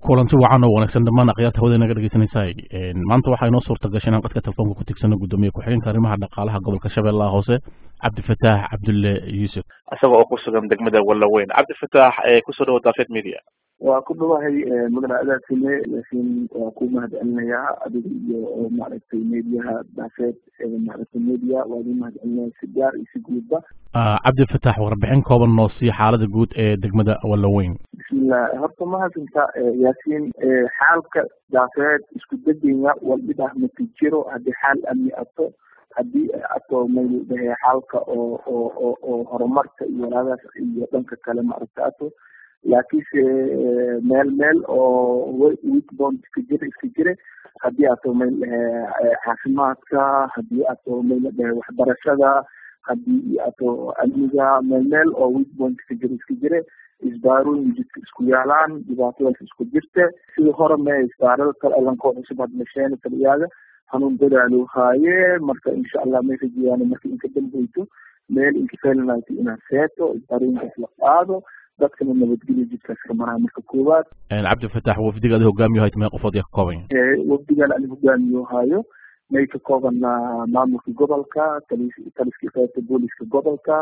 kulanti wacan oo wanaagsan dhammaan akhyaarta hawada naga dhegeysanaysaay maanta waxaa inoo suurta gashay inaan qadka telefoonka ku tigsano guddoomiye ku-xigeenka arrimaha dhaqaalaha gobolka shabeellaha hoose cabdifataax cabdulle yuusuf isaga oo ku sugan degmada wallaweyn cabdifataax kusoo dhawo daafeed media waa ku dhawahay mudane adaasime laakiin waa ku mahadcelinayaa adiga iyo maaragtay mediaha daafeed maaragtay media waa idin mahadcelinaya si gaar iyo si guudba cabdifataax warbixin kooban noo siiya xaalada guud ee degmada wallaweyn bismillah horta mahadsantaa yaasiin xaalka daafeed isku degenya waldhibah maki jiro haddii xaal amni ato haddii ato mayl dhahe xaalka oo oo oo oo horumarka iyo walaadaas iyo dhanka kale maaragta ato laakiinse meel meel oo weekbond iska jira iska jire haddii ato mayl dhahe caafimaadka haddii ato mayl dhahe waxbarashada haddii ato amniga meel meel oo weekbond iska jira iska jire isbaarooyin jidka isku yaalaan dhibaatadaas isku jirta sida hore me isbaarada kale lankoo cusub had masheen taliyaaga hanuun dadaalo haaye marka insha allah may rajeyaan marka inka dambeyto meel inka felinayto inaad seeto isbaarooyinkaas la qaado dadkana nabadgelyo jidkaas ka maraa marka koowaad cabdifataax wafdiga adi hogaamiyo hayt mee qofood yaa ka kooban wafdigan ani hogaamiyo haayo may ka koobanaa maamulka gobolka tali taliskii qaybta booliska gobolka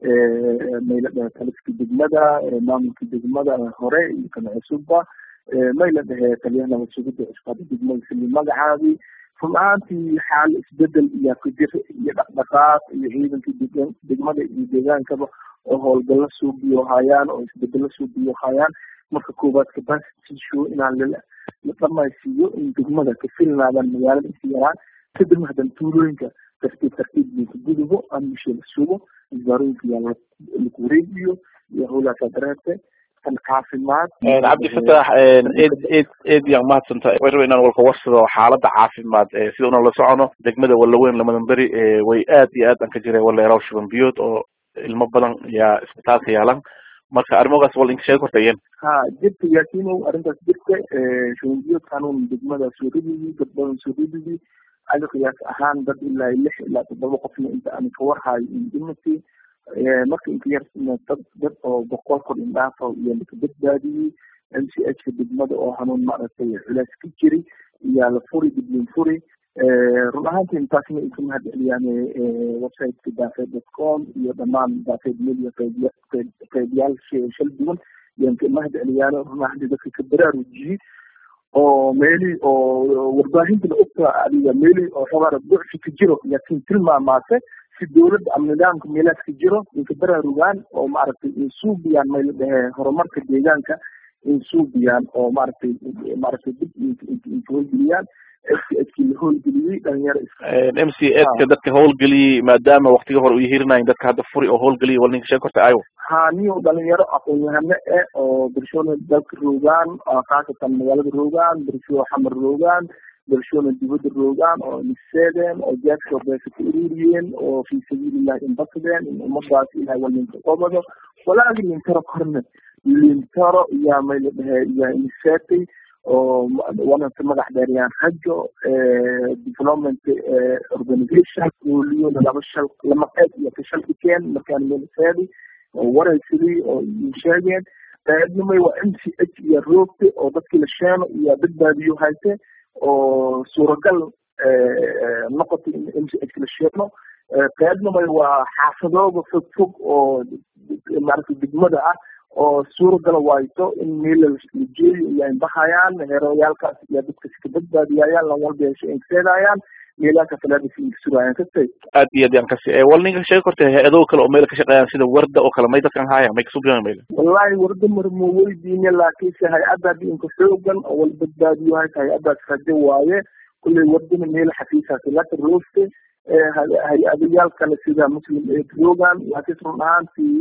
mayla dhahe taliska degmada maamulka degmada hore iyo kana cusubba mayla dhahe taliyaha nabad sugidda cusbada degmada sili magacaabi run ahaantii xaal isbedel iyo kujir iyo dhaqdhaqaaq iyo ciidankii deg degmada iyo deegaankaba oo howlgalla suubiyo hayaan oo isbedelo suubiyo hayaan marka koowaad capacity show inaan la la dhamaysiiyo in degmada ka filnaadaan magaalada is yaraan kadib hadan tuulooyinka tartiib tartiib linka gudubo amnisha la sugo isbaarooyinka yaa laku wareegiyo iyo howlaasaa dareerte kan caafimaad cabdifataax ed ed ed yaan mahadsanta way raba inaan walka warsado xaalada caafimaad sida una la socono degmada wallaweyn lamadan beri way aad iyo aad aan ka jiray waleeraw shuban biyood oo ilmo badan yaa isbitaalka yaalan marka arrimogaas wal inka sheegi kortayeen ha jirta yaasiinow arrintaas jirta shuban biyood kanuun degmada soo ridigi dad badan soo ridigi adi qiyaas ahaan dad ilaa lix ilaa toddoba qofna inta aan ka warhayo in dhimati marka inka yar dad dad oo boqol kor indhaafa iyo laka badbaadiyey m c h ka degmada oo hanuun maaragtay culays ka jiri iyaa la furi diblin furi run ahaantii intaasna inka mahad celiyaan websiteka daafeed dot com iyo dhammaan daafeed media qeyb qeybiyaal shal duwan yaan ka mahad celiyaan run ahaantii dadka ka baraarujiyey oo meelii oo warbaahintana ogta adiga meelii oo xabaara ducfi ka jiro laakiin tilmaamaate si dowladda ama nidaamka meelaas ka jiro inka baraarugaan oo maaragtay insuubiyaan may la dhahe horumarka deegaanka insuubiyaan oo maaragtay maaragtay dib inka howlgeliyaan f c h kii la howlgeliyey dhalinyaro m c h ka dadka howlgeliyey maadaama waktiga hore u yihirinayin dadka hadda furi oo howlgeliyay wal ninka sheeg korta ayo ha niyo dhalinyaro aqoon-yahano eh oo bulshooda dalka roogaan khaasatan magaalada roogaan bulsho xamar roogaan bulshooda dibadda roogaan oo niseedeen oo jaadka beesa ka ururiyeen oo fi sabiilillahi inbasadeen in ummadaas ilahay wal ninka qobado walaagi lintaro korne lintaro iyaa may la dhahe iyaa niseetay oo wanata magac dheeriyaan rajo development organization ooliyona laba shal lama qeyb iyo ka shal dhikeen markaan meelseedi oo waraysadii oo sheegeen qaybnimay waa m c h iyo roogte oo dadkii la sheeno iyo badbaadiyo hayte oo suuragal noqotay in m c h la sheeno qaybnimay waa xaafadooda fog fog oo maaragtay degmada ah oo suuragala wayto in meela la jeeyo iyo inbahayaan heeroyaalkaas iyo dadkas ka badbaadiyayaan lan walba hesho inkaseedayaan meelaha falaadis inkasuraayaan kastay aad iyo aad yaan kasi wal ninka sheegi korta hay-ado kale oo meel ka shaqeeyaan sida warda oo kale may dadkan haaya may kasubiyaan meel wallahi warda marmo weydiine laakiinse hay-adda hadii inka xoogan oo wal badbaadiyo hayta hay-addaas rajo waaye kulley wardana meel xafiisaasi laka rooste hay-adayaal kale sida muslim aid rogan laakiin run ahaantii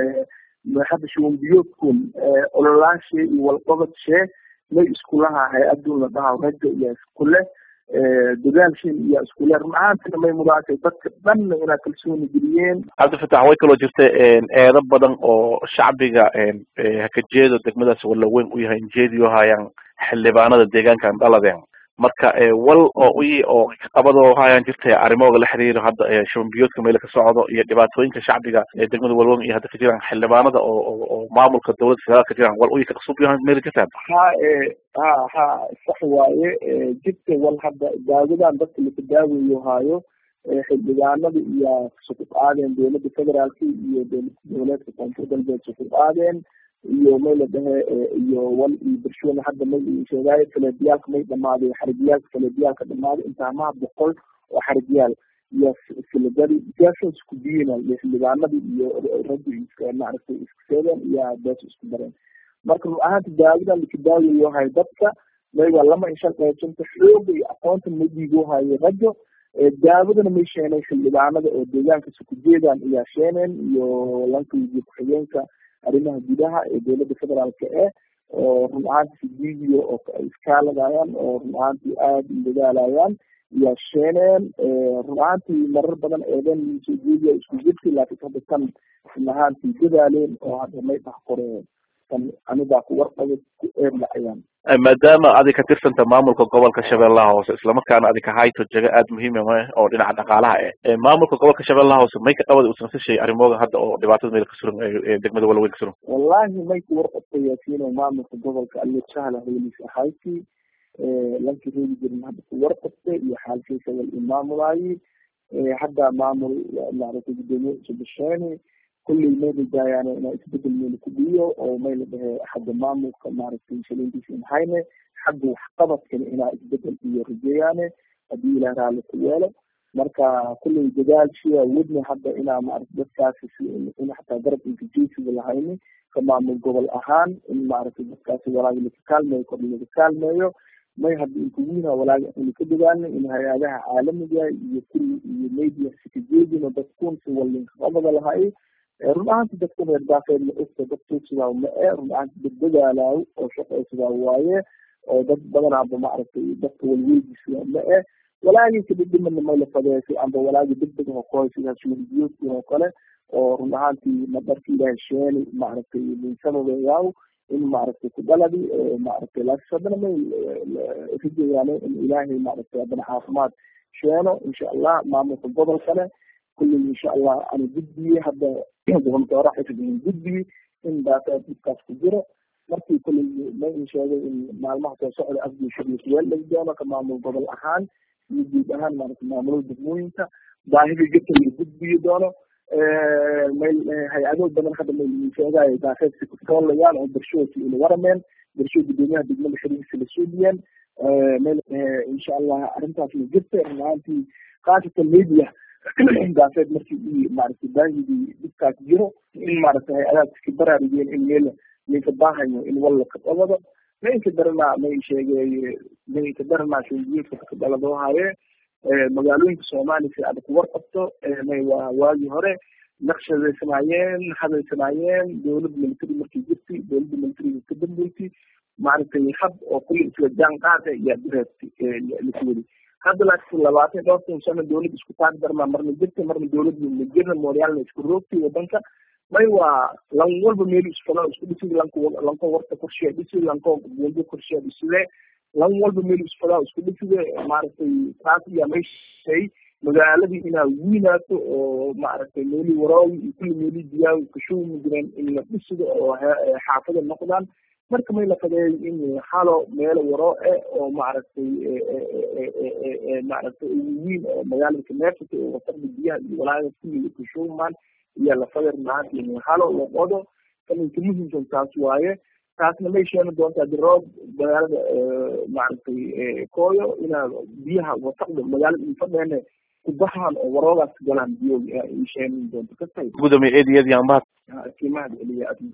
hadda shuban biyoodkun ololaashe iyo walqobadshe may iskulaha hay-adun la dhaha rajo iyo iskule dadaalshin iyo iskule run ahaantina may mudaatay dadka dhanna inaa kalsooni geliyeen cabdifatax way kaloo jirta eedo badan oo shacbiga hakajeedo degmadaas wallaweyn u yahay injeediyo hayaan xildhibaanada deegaankan dhaladeen marka wal oo i oo qabadoo hayaan jirta arrimahooga la xiriiro hadda shuban biyoodka meela ka socdo iyo dhibaatooyinka shacbiga ee degmada walwon iyo hadda ka jiraan xildhibaanada oo oo maamulka dowladda federaal ka jiraan wal uyi ka qasub yahan meela jirtaan ha ha ha sax waaye jirta wal hadda daawadan dadka laka daaweeyo haayo xildhibaanada iyo suku qaadeen dowladda federaalka iyo dowlad goboleedka koonfur galbeed suku qaadeen iyo may la dhahe iyo wal iyo bulshooda hadda may sheegaayo faleebiyaalka may dhamaaday xaribiyaalka faleebiyaalka dhamaaday intaamaha boqol oo xaribiyaal iyo filagadi gaashoos isku biyina iyo xildhibaanadii iyo raggi iska maaragtay isku seedeen iyo bees isku dareen marka run ahaanta daawadan laka daawayo hay dadka may waa lama insha qaybsanta xooga iyo aqoonta ma dhiigo hayo ragga daawadana may sheenay xildhibaanada oo deegaanka sukujeedan ayaa sheeneen iyo lanka iyo ku-xigeenka arrimaha gudaha ee dowladda federaalka eh oo run ahaanti sidiidiyo oo iskaaladayaan oo run ahaantii aada u dadaalayaan ayaa sheeneen run ahaantii marar badan eeden soo jeediya isku jirti laakiin hadda tan run ahaantii dadaaleen oo hadda may dhax qore tan anigaa ku warqaba ku eerdhacayaan maadaama adig ka tirsanta maamulka gobolka shabeellaha hoose islamarkaana adig kahayto jago aada muhiima oo dhinaca dhaqaalaha eh maamulka gobolka shabeellaha hoose may ka qabada usan sashay arrimooga hadda oo dhibaatada meel ka suran ee degmada walaweyn ka suran wallahi may ku warqabta yaasiino maamulka gobolka aliyo sahla heylis ahayti lanki reegi jirin hadda ku warqabta iyo xaalkiisa wal imaamulaayi hadda maamul maaragtay gudoomiye cusubasheeni kulley may rajaayaan inaa isbedel meel ku dhiyo oo may la dhahe xagga maamulka maaragtay shaliintiisa inhayne xagga waxqabadkana inaa isbedel iyo rajeeyaane haddii ilaah raalli ku yeelo marka kulley dadaalshiya wadna hadda inaa maaragta dadkaasi si in xataa garab inkajeysiga lahayni ka maamul gobol ahaan in maaragtay dadkaasi walaagi laka kaalmeeyo kor laga kaalmeeyo may hadda inkuwiina walaagi anu ka dadaalna in hay-adaha caalamiga iyo kulli iyo media sikajeedino dadkun si walinka qabada lahay run ahaanti dadku reer daafeed ma ogta dad tuugsidaa ma e run ahaanti dad dadaalaaw oo shaqaysidaa waaye oo dad badanaaba maaragtay dadka walweydiisa ma e walaagii kadhidhimana mayla fadeesay amba walaagii degdeg hokoy sidaas welibiyoodkin oo kale oo run ahaantii madarka ilaahay sheeni maaragtay minsababeeyaaw in maaragtay ku dhaladi maaragtay laakiin haddana may rijayaane in ilaahay maaragtay haddana caafimaad sheeno insha allah maamulka gobolkane kulley insha allah ana gudbiye hadda gobontoora xifdihin gudbiye in daata dibkaas ku jiro markii kulley ma in sheegay in maalmaha soo socda afgii shariifweel laga doono ka maamul gobol ahaan iyo guud ahaan maaragtay maamulada degmooyinka baahidii jirta la gudbiyi doono may hay-ado badan hadda may sheegaayo daafeedsi kutoolayaan oo bershoodsi ila warameen bershood gudoomiyaha degmada xiriirsi la suudiyeen may insha allah arrintaas la jirta runaantii khaasatan media daafeed markii i maaragtay baahidii dhibkaas jiro in maaragtay hay-adaha iska baraarugeen in meel layka baahayo in walla ka qabado mayka daranaa may sheegay mayka daranaa shonjiyeedka ka dhaladoo haye magaalooyinka soomaaliya si aad ku warqabto may waa waagii hore naqshadaysanaayeen hadaysanaayeen dowladda military markay jirtay dowladda militariga ka dambeysay maaragtay hab oo kulli isla jaan qaada iyo direed lasuwadi hadda laakiin labaatan dhowrtan sano dowlad isku taag darmaa marna jirta marna dowlad majirna mooryaalna isku roogtay wadanka may waa lan walba meel isfalo isku dhisida lanko lanko warta korshiya dhisi lanko gondo korshiya dhiside lan walba meel isfalaa isku dhiside maaragtay taas iya may shay magaaladii inaa wiinaato oo maaragtay meeli waraawi iyo kulli meeli diyaawi kashuumi jireen in la dhisido oo xaafada noqdaan marka may la fadeeyo in halo meelo waroo e oo maaragtay maaragtay wiin oo magaalada kaneefata oo wasaqda biyaha iyo walaaga kulli kashuumaan iyo la fadeer maanta in halo la qodo kaninka muhimsan taas waaye taasna may sheeni doontaa diroob magaalada maaragtay kooyo inaa biyaha wasaqda magaalada infadheene kubahaan oo waroogaas galaan biyo ay sheeni doonto kastay gudoomiye eed iyad yaan mahad kiimahad celiya